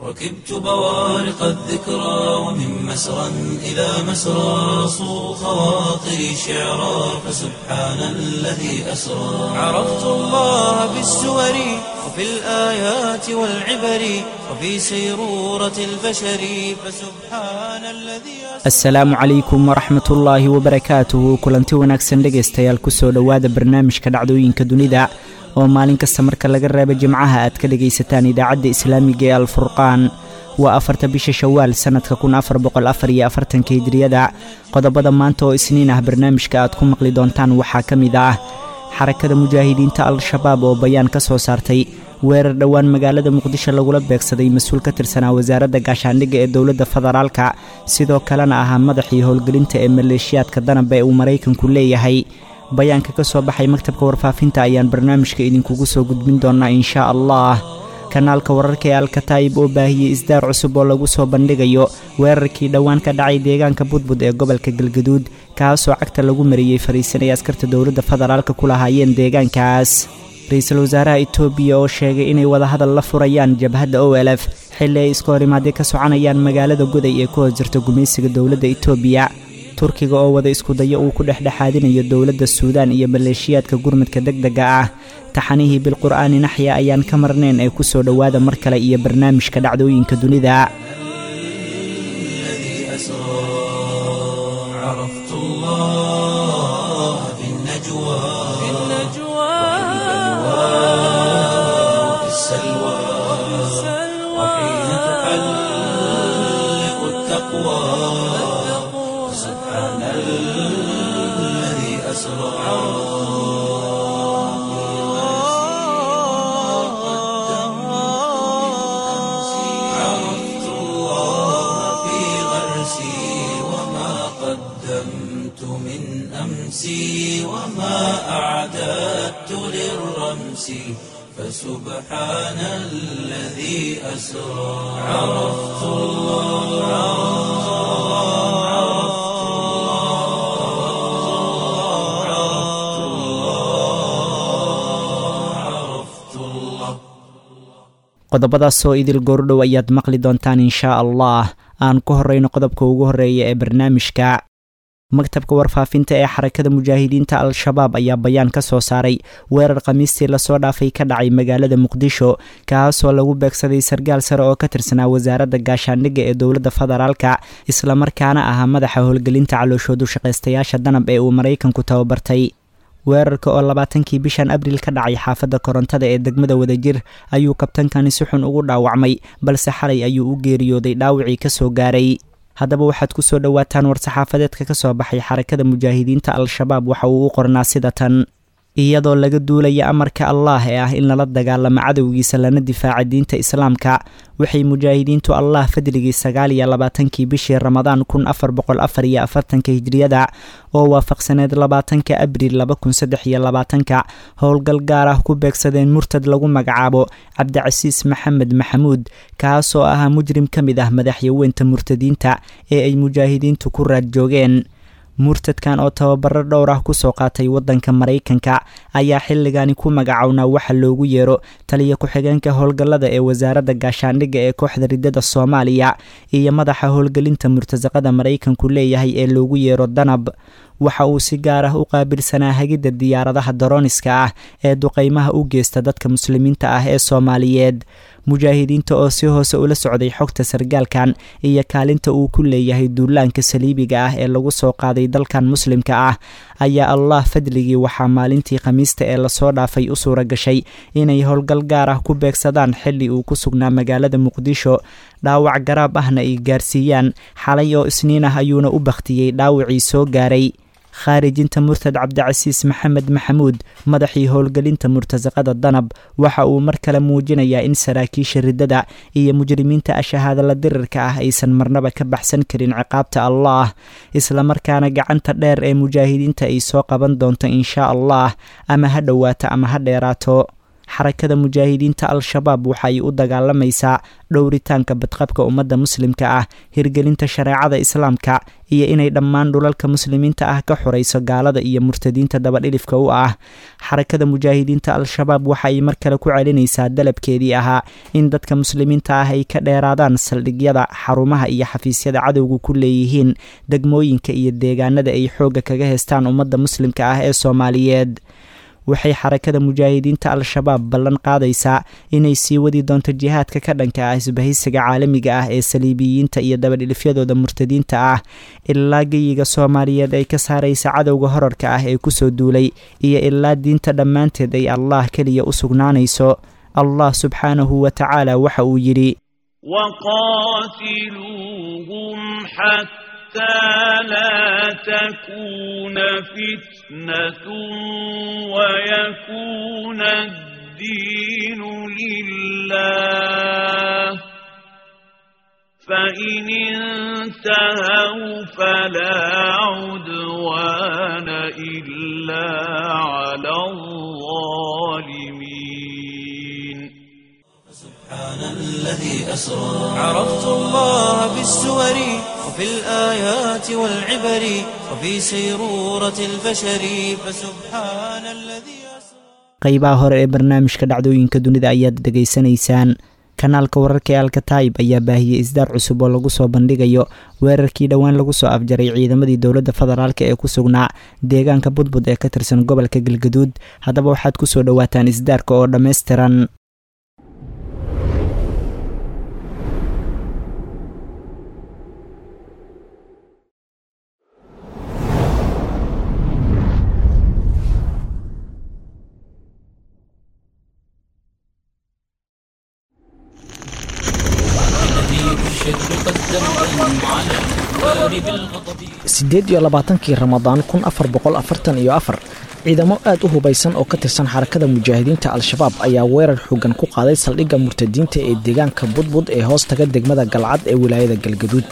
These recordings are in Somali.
ركبت بوارق الذكرى ومن مسرى إلى مسرى صو خواطري شعرا فسبحان الذي أسرى عرفت الله بالسور وفي الآيات والعبر وفي سيرورة البشر فسبحان الذي أسرى asalaamu calaykum waraxmat ullaahi wabarakaatuhu kulanti wanaagsan dhegaystayaal kusoo dhowaada barnaamijka dhacdooyinka dunida oo maalin kasta marka laga reebo jimcaha aad ka dhegaysataan idaacadda islaamiga ee alfurqaan waa afarta bisha shawaal sannadka kun afar boqol afar iyo afartanka hijriyada qodobada maanta oo isniin ah barnaamijka aad ku maqli doontaan waxaa ka mid ah xarakada mujaahidiinta al-shabaab oo bayaan ka soo saartay weerar dhowaan magaalada muqdisho lagula beegsaday mas-uul ka tirsanaa wasaaradda gaashaandhigga ee dowladda federaalka sidoo kalena ahaa madaxii howlgelinta ee maleeshiyaadka danab ee uu maraykanku leeyahay bayaanka ka soo baxay maktabka warfaafinta ayaan barnaamijka idinkugu soo gudbin doonaa inshaa allah kanaalka wararka ee alkataayib oo baahiyey isdaar cusub oo lagu soo bandhigayo weerarkii dhowaan ka dhacay deegaanka budbud ee gobolka galgaduud kaasoo cagta lagu mariyey fariisanay askarta dowladda federaalka ku lahaayeen deegaankaas ra-iisul wasaaraha etoobiya oo sheegay inay wadahadal la furayaan jabhadda o l f xilli ay iska hor imaadee ka soconayaan magaalada goday ee ku hoos jirta gumaysiga dowladda etoobiya turkiga oo wada iskudayo uu ku dhexdhexaadinayo dowladda suudaan iyo maleeshiyaadka gurmadka deg dega ah taxanihii bilqur'aani naxya ayaan ka marnayn ee kusoo dhowaada mar kale iyo barnaamijka dhacdooyinka dunida الذي أسرى عرفت الله في النجوى في وفي السلوى وحين تحلق التقوى سبحان الذي أسرى عرفت الله في غرسي وما قدمت من أمسي وما أعددت للرمس فسبحان الذي أسرى عرفت الله عرفت الله عرفت الله عرفت الله qodobadaasoo idil goordhow ayaad maqli doontaan inshaa allah aan ku horrayno qodobka ugu horreeya ee barnaamijka maktabka warfaafinta ee xarakada mujaahidiinta al-shabaab ayaa bayaan ka soo saaray weerar khamiistii lasoo dhaafay ka dhacay magaalada muqdisho kaasoo lagu beegsaday sargaal sare oo ka tirsanaa wasaaradda gaashaandhigga ee dowladda federaalka islamarkaana ahaa madaxa howlgelinta calooshoodu shaqaystayaasha danab ee uu maraykanku tababartay weerarka oo labaatankii bishan abriil ka dhacay xaafadda korontada ee degmada wadajir ayuu kabtankani si xun ugu dhaawacmay balse xalay ayuu u geeriyooday dhaawacii ka soo gaaray haddaba waxaad ku soo dhowaataan war-saxaafadeedka ka soo baxay xarakada mujaahidiinta al-shabaab waxa uu u qornaa sida tan iyadoo laga duulaya amarka allaah ee ah in lala dagaalamo cadowgiisa lana difaaca diinta islaamka waxay mujaahidiintu allah fadligii sagaal iyo labaatankii bishii ramadaan kun afar boqol afar iyo afartanka hijriyada oo waafaqsaneed labaatanka abriil laba kun saddex iyo labaatanka howlgal gaar ah ku beegsadeen murtad lagu magacaabo cabdicasiis maxamed maxamuud kaasoo ahaa mujrim ka mid ah madaxyaweynta murtadiinta ee ay mujaahidiintu ku raad joogeen murtadkan oo tababaro dhowr ah kusoo qaatay waddanka maraykanka ayaa xilligani ku magacownaa waxa loogu yeero taliya ku-xigeenka howlgallada ee wasaaradda gaashaandhigga ee kooxda riddada soomaaliya iyo madaxa howlgelinta murtasaqada maraykanku leeyahay ee loogu yeero danab waxa uu si gaar ah u qaabilsanaa hagidda diyaaradaha darooniska ah ee duqaymaha u geysta dadka muslimiinta ah ee soomaaliyeed mujaahidiinta oo si hoose ula socday xogta sargaalkan iyo kaalinta uu ku leeyahay duulaanka saliibiga ah ee lagu soo qaaday dalkan muslimka ah ayaa allah fadligii waxaa maalintii khamiista ee lasoo dhaafay u suura gashay inay howlgal gaar ah ku beegsadaan xilli uu ku sugnaa magaalada muqdisho dhaawac garaab ahna ay gaarsiiyaan xalay oo isniin ah ayuuna u bakhtiyey dhaawacii soo gaaray khaarijinta murtad cabdicasiis maxamed maxamuud madaxii howlgelinta murtasaqada danab waxa uu mar kale muujinayaa in saraakiisha riddada iyo mujrimiinta ashahaadala dirirka ah aysan marnaba ka baxsan karin ciqaabta allaah islamarkaana gacanta dheer ee mujaahidiinta ay soo qaban doonto inshaa allah ama ha dhowaato ama ha dheeraato xarakada mujaahidiinta al-shabaab waxa ay u dagaalamaysaa dhowritaanka badqabka ummadda muslimka ah hirgelinta shareecada islaamka iyo inay dhammaan dhulalka muslimiinta ah ka xorayso gaalada iyo murtadiinta dabadhilifka u ah xarakada mujaahidiinta al-shabaab waxa ay mar kale ku celinaysaa dalabkeedii ahaa in dadka muslimiinta ah ay ka dheeraadaan saldhigyada xarumaha iyo xafiisyada cadowga ku leeyihiin degmooyinka iyo deegaanada ay xoogga kaga heystaan ummadda muslimka ah ee soomaaliyeed waxay xarakada mujaahidiinta al-shabaab ballan qaadaysaa inay sii wadi doonto jihaadka ka dhanka ah isbahaysiga caalamiga ah ee saliibiyiinta iyo dabadhilifyadooda murtadiinta ah ilaa geyiga soomaaliyeed ay ka saaraysa cadowga horarka ah ee kusoo duulay iyo ilaa diinta dhammaanteed ay allah keliya u sugnaanayso allah subxaanahu wa tacaala waxa uu yidhi حتى لا تكون فتنة ويكون الدين لله فإن انتهوا فلا عدوان إلا على الظالمين سبحان الذي أسرى عرفت الله بالسور وفي الآيات والعبر وفي سيرورة البشر فسبحان الذي qaybaha hore ee barnaamijka dhacdooyinka dunida ayaad dhegaysanaysaan kanaalka wararka ee alkataib ayaa baahiyey isdaar cusub oo lagu soo bandhigayo weerarkii dhowaan lagu soo afjaray ciidamadii dowladda federaalk ee ku sugnaa deegaanka budbud ee ka tirsan gobolka galgaduud haddaba waxaad ku soo dhowaataan isdaarka oo dhammaystiran siddeed iyo labaatankii ramadaan kun afar boqol afartan iyo afar ciidamo aad u hubaysan oo ka tirsan xarakada mujaahidiinta al-shabaab ayaa weerar xoogan ku qaaday saldhigga murtadiinta ee deegaanka budbud ee hoos taga degmada galcad ee wilaayada galgaduud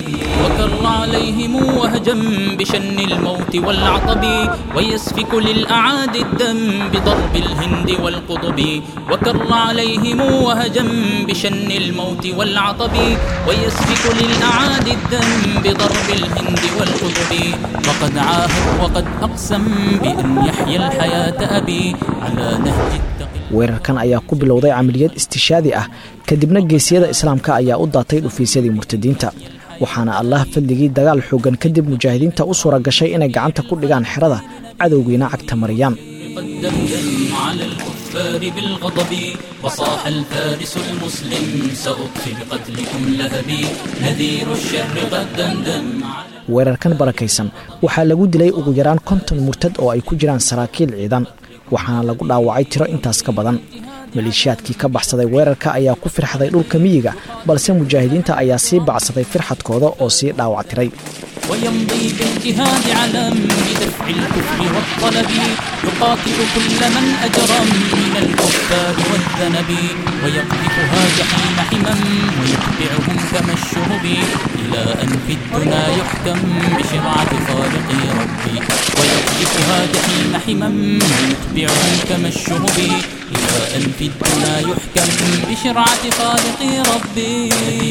وكر عليهم وهجم بشن الموت والعطب ويسفك للأعادي الدم بضرب الهند والقطب وكر عليهم وهجم بشن الموت والعطب ويسفك للأعادي الدم بضرب الهند والقطب وقد عاهد وقد أقسم بأن يحيى الحياة أبي على نهج التقي weerarkan ayaa ku bilowday camaliyad istishaadi ah kadibna geesiyada islaamka ayaa u daatay dhufiisyadii murtadiinta waxaana allah fadligii dagaal xoogan kadib mujaahidiinta u suura gashay inay gacanta ku dhigaan xerada cadowgiina cagta mariyaan قد دمدم على الكفار بالغضب وصاح الفارس المسلم سأطفي بقتلكم لهبي نذير الشر قد دمدم على weerarkan barakaysan waxaa lagu dilay ugu yaraan konton murtad oo ay ku jiraan saraakiil ciidan waxaana lagu dhaawacay tiro intaas ka badan maleeshiyaadkii ka baxsaday weerarka ayaa ku firxaday dhulka miyiga balse mujaahidiinta ayaa sii bacsaday firxadkooda oo sii dhaawactiray ويمضي بالجهاد علم بدفع الكفر والطلب يقاتل كل من أجرم من الكفار والذنب ويقذفها جحيم حمم ويتبعهم كما الشهب إلى أن في الدنا يحكم بشرعة خالق ربي ويقذفها جحيم حمم ويتبعهم كما الشهب إلى أن في الدنا يحكم بشرعة خالق ربي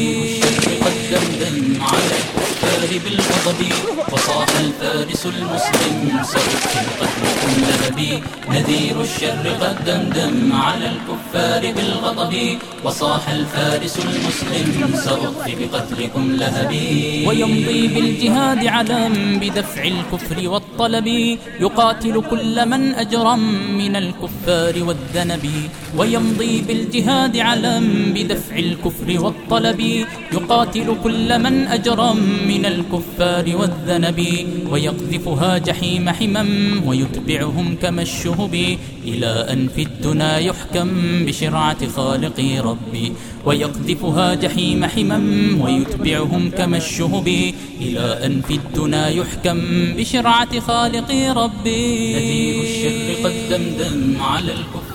قد دمدم على الكفار بالغضب وصاح الفارس المسلم سأطفي قتلكم لهبي نذير الشر قد دمدم على الكفار بالغضب وصاح الفارس المسلم سأطفي بقتلكم لهبي ويمضي بالجهاد علم بدفع الكفر والطلب يقاتل كل من أجرم من الكفار والذنب ويمضي بالجهاد علم بدفع الكفر والطلب يقاتل كل من أجرم من الكفار والذنب ويقذفها جحيم حمم ويتبعهم كما الشهب إلى أن في الدنا يحكم بشرعة خالق ربي ويقذفها جحيم حمم ويتبعهم كما الشهب إلى أن في الدنا يحكم بشرعة خالق ربي نذير الشر قد دمدم على الكفر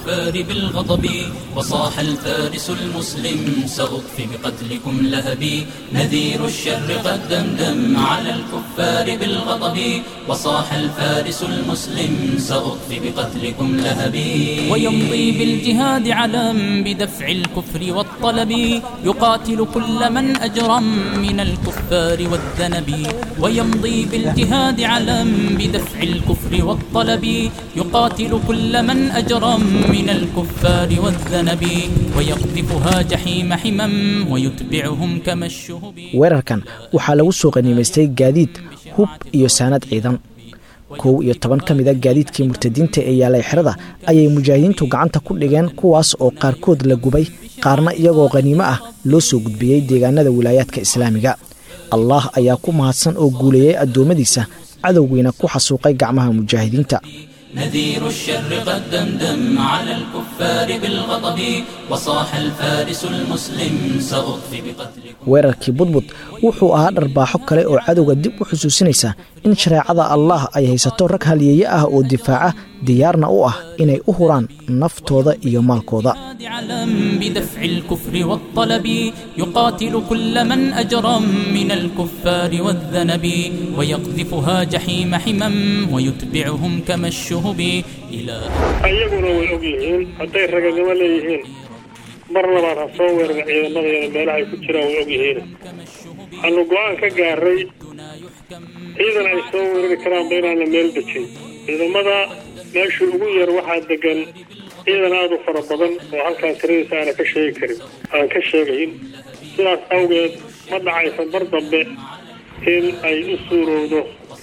الكفار بالغضب وصاح الفارس المسلم سأطفي بقتلكم لهبي نذير الشر قد دمدم على الكفار بالغضب وصاح الفارس المسلم سأطفي بقتلكم لهبي ويمضي بالجهاد علم بدفع الكفر والطلب يقاتل كل من أجرم من الكفار والذنب ويمضي بالجهاد علم بدفع الكفر والطلب يقاتل كل من أجرم من الكفار والذنب ويقذفها جحيم حمم ويتبعهم كما الشهب weerarkan waxaa lagu soo qaniimaystay gaadiid hub iyo saanad ciidan kow iyo toban ka mida gaadiidkii murtadiinta ee yaalay xerada ayay mujaahidiintu gacanta ku dhigeen kuwaas oo qaarkood la gubay qaarna iyagoo khaniimo ah loo soo gudbiyey deegaanada wilaayaadka islaamiga allah ayaa ku mahadsan oo guuleeyey addoommadiisa cadowgiina ku xasuuqay gacmaha mujaahidiinta نذير الشر قد دمدم على الكفار بالغضب وصاح الفارس المسلم سأطفي بقتلكم weerarkii budbud wuxuu ahaa dharbaaxo kale oo cadowga dib u xusuusinaysa in shareecada allah ay haysato rag halyeeye ah oo difaaca diyaarna u ah inay u huraan naftooda iyo maalkooda علم بدفع الكفر والطلب يقاتل كل من أجرم من الكفار والذنب ويقذفها جحيم حمم ويتبعهم كما الشهب إلى ayaguna way og yihiin hadday raganimo leeyihiin mar labaad ha soo weerara ciidamadeena meelahay ku jiraan way og yihiin waxaanu go-aan ka gaaray ciidan ay soo weerari karaanba inaan la meel dejin ciidamada meesha ugu yar waxaa degan ciidan aada u fara badan oo halkaan tiradiisa aana ka sheegi karin aan ka sheegayn sidaas awgeed ma dhacaysa mar dambe in ay u suurowdo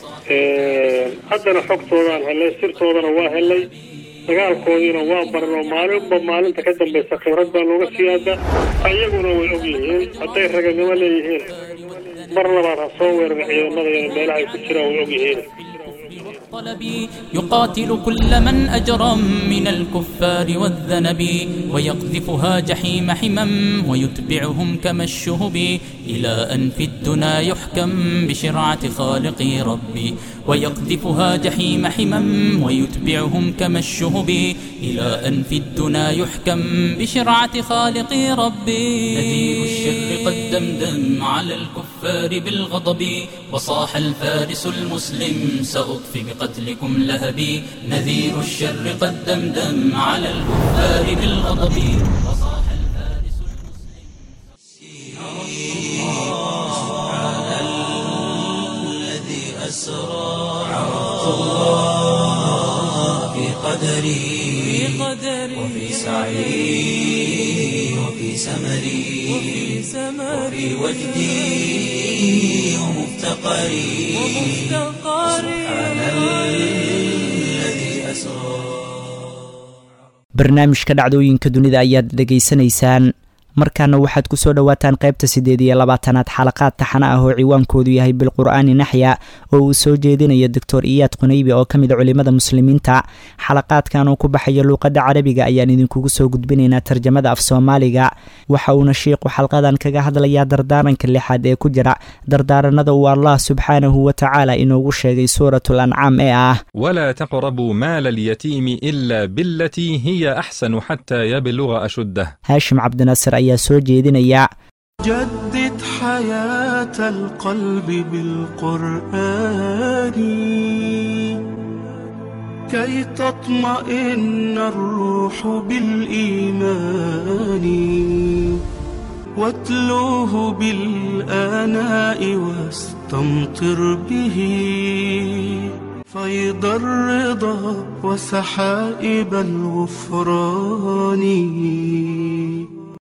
haddana xogtoodaan helay sirtoodana waa helay dagaalkoodiina waa baran oo maalinba maalinta ka dambaysa khibrad baa looga siyaada ayaguna way og yihiin hadday raganimo leeyihiin mar labaad ha soo weerara ciidamadeena meelahay ku jiraan way og yihiin الطلب يقاتل كل من أجرم من الكفار والذنب ويقذفها جحيم حمم ويتبعهم كما الشهب إلى أن في الدنا يحكم بشرعة خالقي ربي ويقذفها جحيم حمم ويتبعهم كما الشهب إلى أن في الدنا يحكم بشرعة خالقي ربي نذير الشر قد دمدم على الكفار بالغضب وصاح الفارس المسلم سأطفي بقتلكم لهبي نذير الشر قد دمدم على الكفار بالغضب وصاح الفارس الذي أسرى عرفت الله في قدري وفي سعي وفي سمري وفي وجدي ومفتقري سبحان الذي أسرى barnaamijka dhacdooyinka dunida ayaad dhegaysanaysaan markaana waxaad ku soo dhowaataan qaybta siddeed iyo labaatanaad xalaqaad taxana ah oo ciwaankoodu yahay bilqur'aani naxya oo uu soo jeedinayo doctor iyaad qunaybi oo ka mid a culimmada muslimiinta xalaqaadkan uu ku baxayo luuqadda carabiga ayaan idinkugu soo gudbinaynaa tarjamada af soomaaliga waxa uuna shiiqu xalqadan kaga hadlayaa dardaaranka lixaad ee ku jira dardaaranada uu allah subxaanahu wa tacaala inoogu sheegay suuratul ancaam ee ah ولا تقربوا مال اليتيم إلا بالتي هي أحسن حتى يبلغ أشده haashim cabdinaasir ayaa soo jeedinaya جدد حياة القلب بالقرآن كي تطمئن الروح بالإيمان واتلوه بالآناء واستمطر به فيض الرضا وسحائب الغفران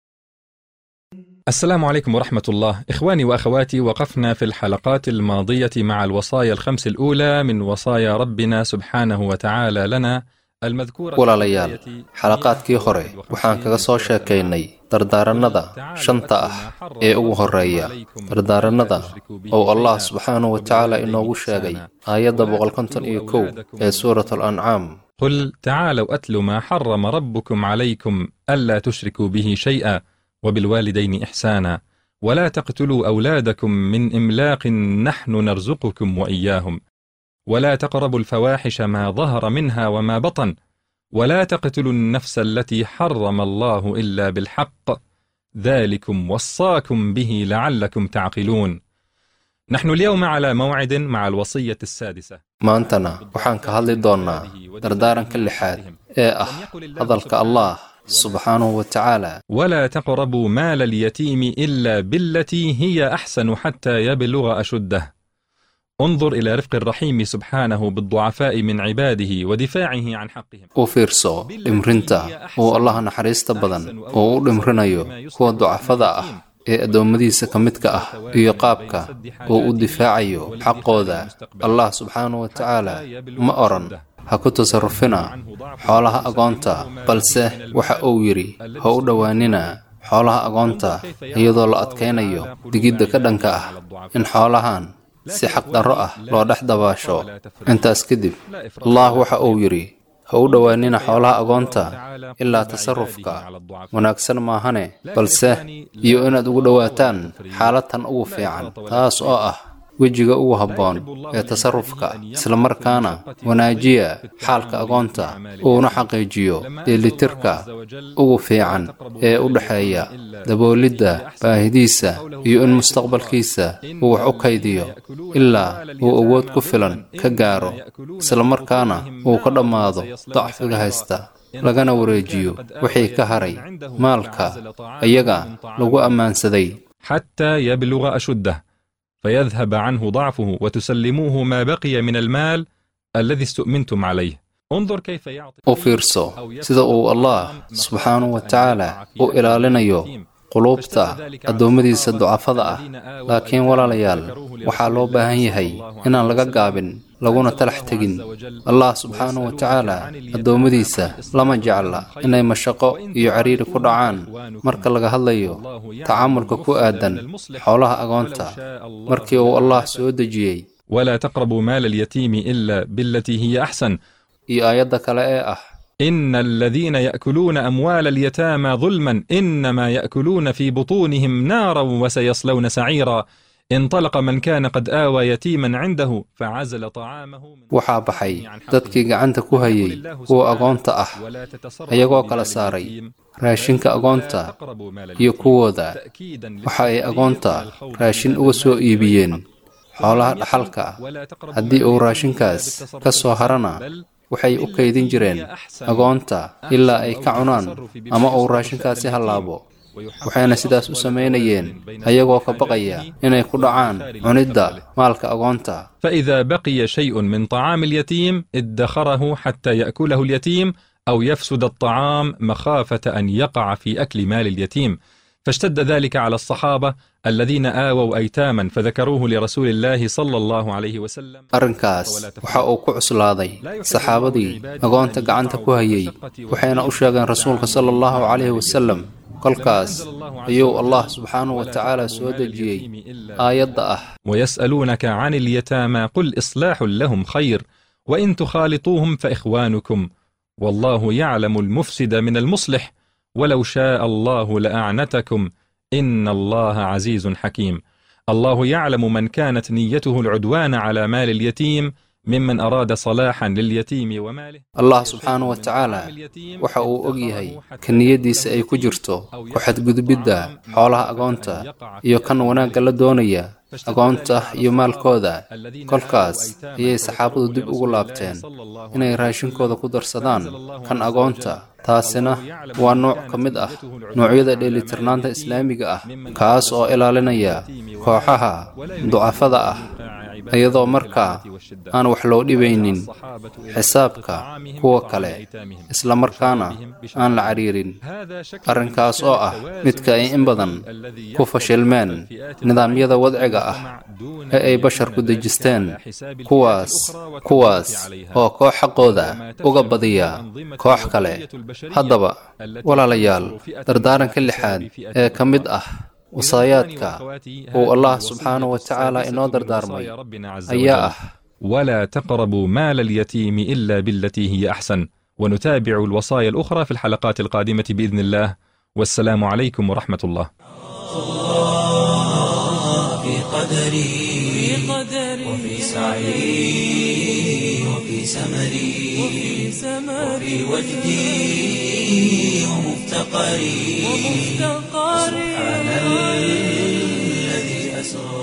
السلام عليكم ورحمة الله إخواني وأخواتي وقفنا في الحلقات الماضية مع الوصايا الخمس الأولى من وصايا ربنا سبحانه وتعالى لنا المذكورة walaalayaal xalaqaadkii hore waxaan kaga soo sheekaynay dardaarannada shanta ah ee ugu horeeya dardaarannada oo allah subxaanahu wa tacaala inoogu sheegay aayadda boqolkonton iyo kow ee suurat alancaam قل تعالوا أتل ما حرم ربكم عليكم ألا تشركوا به شيئا وبالوالدين إحسانا ولا تقتلوا أولادكم من إملاق نحن نرزقكم وإياهم ولا تقربوا الفواحش ما ظهر منها وما بطن ولا تقتلوا النفس التي حرم الله إلا بالحق ذلكم وصاكم به لعلكم تعقلون نحن اليوم على موعد مع الوصية السادسة maantana waxaan ka hadli doonnaa dardaaranka lixaad ee ah hadalka allah subxaanahu wa tacaala ولا تقربوا مال اليتيم إلا بالتي هي أحسن حتى يبلغ أشده انظر إلى رفق الرحيم سبحانه بالضعفاء من عباده ودفاعه عن حقهم u fiirso dhimrinta uu allah naxariista badan oo u dhimrinayo kuwa ducafada ah ee addoommadiisa ka midka ah iyo qaabka uu u difaacayo xaqooda allah subxaanahu wa tacaala ma odhan ha ku tasarufina xoolaha agoonta balse waxa uu yidhi ha u dhowaanina xoolaha agoonta iyadoo la adkaynayo digidda ka dhanka ah in xoolahan si xaqdarro ah loo dhex dabaasho intaas kadib allah waxa uu yidhi ha u dhowaanina xoolaha agoonta ilaa tasarufka wanaagsan maahane balse iyo inaad ugu dhowaataan xaaladtan ugu fiican taas oo ah wejiga ugu habboon ee tasarufka islamarkaana wanaajiya xaalka agoonta uuna xaqiijiyo dheelitirka ugu fiican ee u dhexeeya daboolidda baahidiisa iyo in mustaqbalkiisa uu wax u kaydiyo ilaa uu awood ku filan ka gaaro islamarkaana uu ka dhammaado dacfiga haysta lagana wareejiyo wixii ka haray maalka iyaga lagu ammaansaday حتى يبلغ أشده فيذهب عنه ضعفه وتسلموه ما بقي من المال الذي استؤمنتم عليه انظر كيف يعطي u fiirso sida uu allah subxaanahu wa tacaala u ilaalinayo quluubta addoommadiisa ducafada ah laakiin walaalayaal waxaa loo baahan yahay inaan laga gaabin laguna talax tegin allah subxaanahu wa tacaala addoommadiisa lama jecla inay mashaqo iyo cariiri ku dhacaan marka laga hadlayo tacaamulka ku aadan xoolaha agoonta markii uu allah soo dejiyey ولا تقربوا مال اليتيم إلا بالتي هي أحسن iyo aayadda kale ee ah إن الذين يأكلون أموال اليتامى ظلما إنما يأكلون في بطونهم نارا وسيصلون سعيرا انطلق من كان قد آوى يتيما عنده فعزل طعامه من waxaa baxay dadkii gacanta ku hayay kuwa agoonta ah ayagoo kala saaray raashinka agoonta iyo kuwooda waxa ay agoonta raashin uga soo iibiyeen xoolaha dhaxalka haddii uu raashinkaas ka soo harana waxay u kaydin jireen agoonta ilaa ay ka cunaan ama uu raashinkaasi hallaabo waxayna sidaas u samaynayeen ayagoo ka baqaya inay ku dhacaan cunidda maalka agoonta فإذا بقي شيء من طعام اليتيم ادخره حتى يأكله اليتيم أو يفسد الطعام مخافة أن يقع في أكل مال اليتيم فاشتد ذلك على الصحابة الذين آووا أيتاما فذكروه لرسول الله صلى الله عليه وسلم arrinkaas waxa uu ku cuslaaday saxaabadii agoonta gacanta ku hayay waxayna u sheegeen rasuulka sala allahu calayhi wasalam kolkaas ayuu allah subxaanahu wa tacaala soo dejiyey aayadda ah ويسألونك عن اليتامى قل إصلاح لهم خير وإن تخالطوهم فإخوانكم والله يعلم المفسد من المصلح ولو شاء الله لأعنتكم إن الله عزيز حكيم الله يعلم من كانت نيته العدوان على مال اليتيم ممن أراد صلاحا لليتيم وماله allah subxaanahu wa tacaala waxa uu og yahay ka niyaddiisa ay ku jirto ku xadgudubidda xoolaha agoonta iyo kan wanaagga la doonaya agoonta iyo maalkooda kolkaas ayay saxaabadu dib ugu laabteen inay raashinkooda ku darsadaan kan agoonta taasina waa nooc ka mid ah noocyada dheelitirnaanta islaamiga ah kaas oo ilaalinaya kooxaha ducafada ah iyadoo markaa aan wax loo dhibaynin xisaabka kuwa kale isla markaana aan la cariirin arrinkaas oo ah midka ay in badan ku fashilmeen nidaamyada wadciga ah ee ay basharku dejisteen kuwaas kuwaas oo koox xaqooda uga badiya koox kale haddaba walaalayaal dardaaranka lixaad ee ka mid ah wasaayaadka uu allah subxaanahu wa tacaala inoo dardaarmay ayaa ah ولا تقربوا مال اليتيم إلا بالتي هي أحسن ونتابع الوصايا الأخرى في الحلقات القادمة بإذن الله والسلام عليكم ورحمة الله في قدري وفي سعي وفي سمري وفي وجدي ومفتقري سبحان الذي أسرى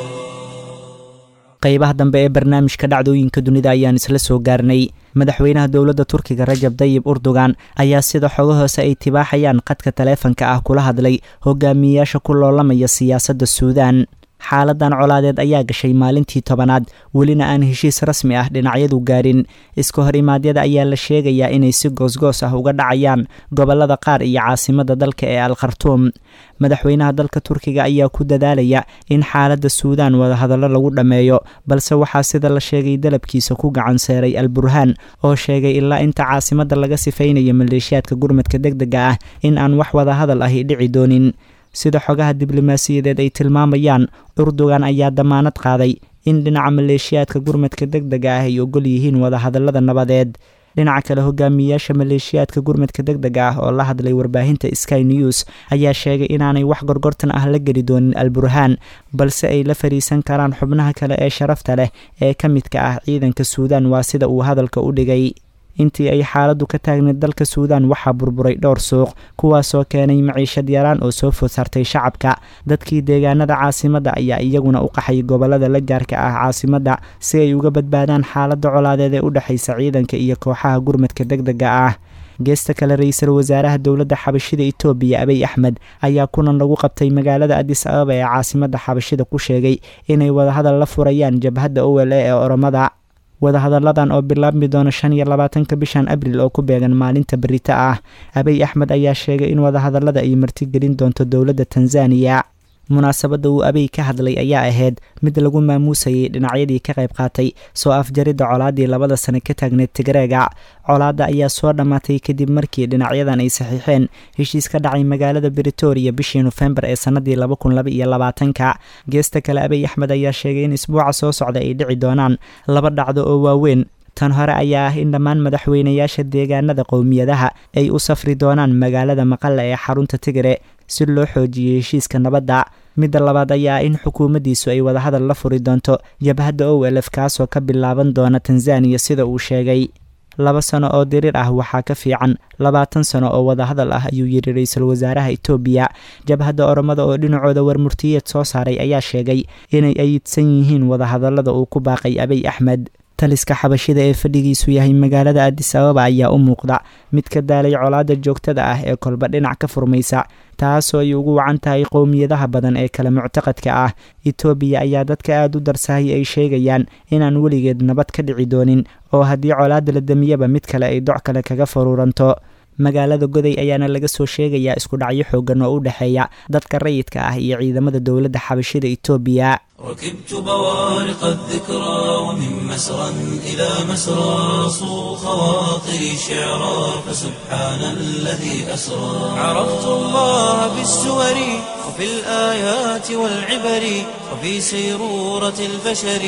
qaybaha dambe ee barnaamijka dhacdooyinka dunida ayaan isla soo gaarnay madaxweynaha dowladda turkiga rajab dayib urdugan ayaa sida xogo hoose ay tibaaxayaan qadka taleefanka ah kula hadlay hogaamiyeyaasha ku loolamaya siyaasadda suudaan xaaladan colaadeed ayaa gashay maalintii tobanaad welina aan heshiis rasmi ah dhinacyadu gaarin iska hor imaadyada ayaa la sheegayaa inay si goosgoos ah uga dhacayaan gobolada qaar iyo caasimada dalka ee al khartuum madaxweynaha dalka turkiga ayaa ku dadaalaya in xaaladda suudaan wadahadallo lagu dhammeeyo balse waxaa sida la sheegay dalabkiisa ku gacan seeray al burhaan oo sheegay ilaa inta caasimada laga sifaynayo maleeshiyaadka gurmadka deg dega ah in aan wax wadahadal ahi dhici doonin sida xogaha diblomaasiyadeed ay tilmaamayaan urdugan ayaa damaanad qaaday in dhinaca maleeshiyaadka gurmadka deg dega ah ay ogol yihiin wadahadallada nabadeed dhinaca kale hogaamiyeyaasha maleeshiyaadka gurmadka deg dega ah oo la hadlay warbaahinta sky news ayaa sheegay inaanay wax gorgortan ah la geli doonin al burhaan balse ay la fariisan karaan xubnaha kale ee sharafta leh ee ka midka ah ciidanka suudaan waa sida uu hadalka u dhigay intii ay xaaladdu ka taagneed dalka suudaan waxaa burburay dhowr suuq kuwaasoo keenay maciishad yaraan oo soo food sartay shacabka dadkii deegaanada caasimadda ayaa iyaguna u qaxay gobolada la jaarka ah caasimadda si ay uga badbaadaan xaaladda colaadeed ee u dhexaysa ciidanka iyo kooxaha gurmadka deg dega ah geesta kale ra-iisul wasaaraha dowladda xabashida itoobiya abiy axmed ayaa kulan lagu qabtay magaalada adis ababa ee caasimadda xabashida ku sheegay inay wadahadal la furayaan jabhadda owel e ee oromada wadahadalladan oo bilaabmi doona shan iyo labaatanka bishan abril oo ku beegan maalinta berita ah abiy axmed ayaa sheegay in wadahadallada ay martigelin doonto dowladda tanzaniya munaasabadda uu abiy ka hadlay ayaa ahayd mid lagu maamuusayay dhinacyadii ka qayb qaatay soo afjaridda colaaddii labada sane ka taagneed tigreega colaadda ayaa soo dhammaatay kadib markii dhinacyadan ay saxiixeen heshiis ka dhacay magaalada britoria bishii nofembar ee sannadii laba kun laba iyo labaatanka geesta kale abiy axmed ayaa sheegay in isbuuca soo socda ay dhici doonaan laba dhacdo oo waaweyn tan hore ayaa ah in dhammaan madaxweynayaasha deegaanada qowmiyadaha ay u safri doonaan magaalada maqalla ee xarunta tigre si loo xoojiyo heshiiska nabadda midda labaad ayaa ah in xukuumaddiisu ay wadahadal la furi doonto jabhadda o elf kaasoo ka bilaaban doona tanzaniya sida uu sheegay laba sano oo diriir ah waxaa ka fiican labaatan sano oo wadahadal ah ayuu yidhi ra-iisul wasaaraha itoobiya jabhadda oromada oo dhinacooda warmurtiyeed soo saaray ayaa sheegay inay ayidsan yihiin wadahadallada uu ku baaqay abiy axmed taliska xabashida ee fadhigiisu yahay magaalada adis ababa ayaa u muuqda mid ka daalay colaadda joogtada ah ee kolba dhinac ka furmaysa taasoo ay ugu wacan tahay qowmiyadaha badan ee kale muctaqadka ah etoobiya ayaa dadka aada u darsahay ay sheegayaan inaan weligeed nabad ka dhici doonin oo haddii colaadda la damiyaba mid kale ay doc kale kaga faruuranto magaalada goday ayaana laga soo sheegayaa isku dhacyo xoogan oo u dhexeeya dadka rayidka ah iyo ciidamada dowladda xabashida etoobiya ركبت بوارق الذكرى ومن مسرى إلى مسرى صو خواطري شعرا فسبحان الذي أسرى عرفت الله بالسور وفي الآيات والعبر وفي سيرورة البشر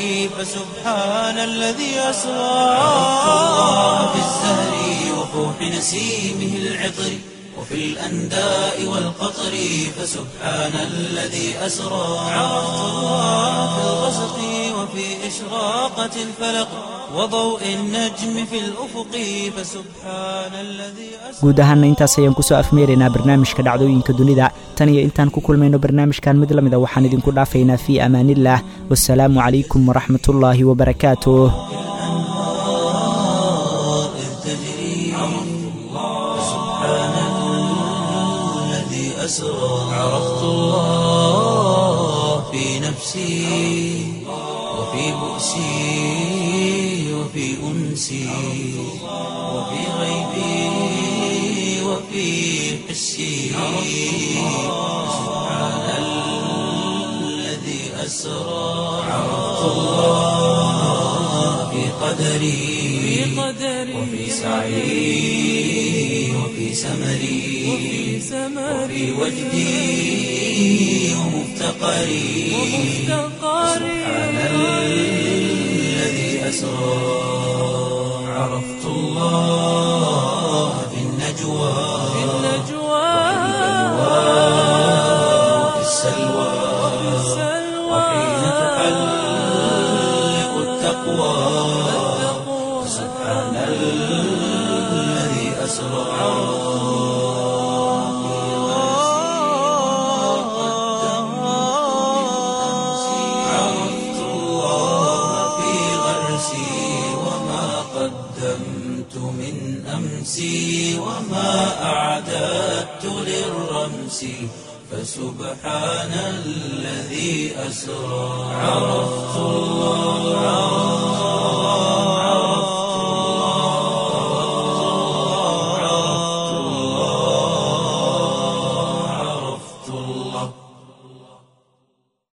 فسبحان الذي أسرى عرفت الله بالزهر وفوح نسيمه العطر وفي الأنداء والقطر فسبحان الذي أسرى عرفت الله في الغسق وفي إشراقة الفلق وضوء النجم في الأفق فسبحان الذي أسرى guud ahaana intaas ayaan kusoo afmeeraynaa barnaamijka dhacdooyinka dunida tan iyo intaan ku kulmayno barnaamijkan mid la mida waxaan idinku dhaafaynaa fii amaaniillah wasalaamu calaykum waraxmatullaahi wabarakaatuh إذ تجري فسبحان الذي أسرى عرفت الله في نفسي وفي بؤسي وفي أنسي وفي غيبي وفي حسي سبحان الذي أسرى عرفت الله في قدري وفي سعي وفي سمري وفي وجدي ومفتقري سبحان الذي أسرى عرفت الله في النجوى وفي السلوى وحين تحلق التقوى سبحان أسرى عرفت الله في غرسي وما قدمت من أمسي وما أعددت للرمس فسبحان الذي أسرى عرفت الله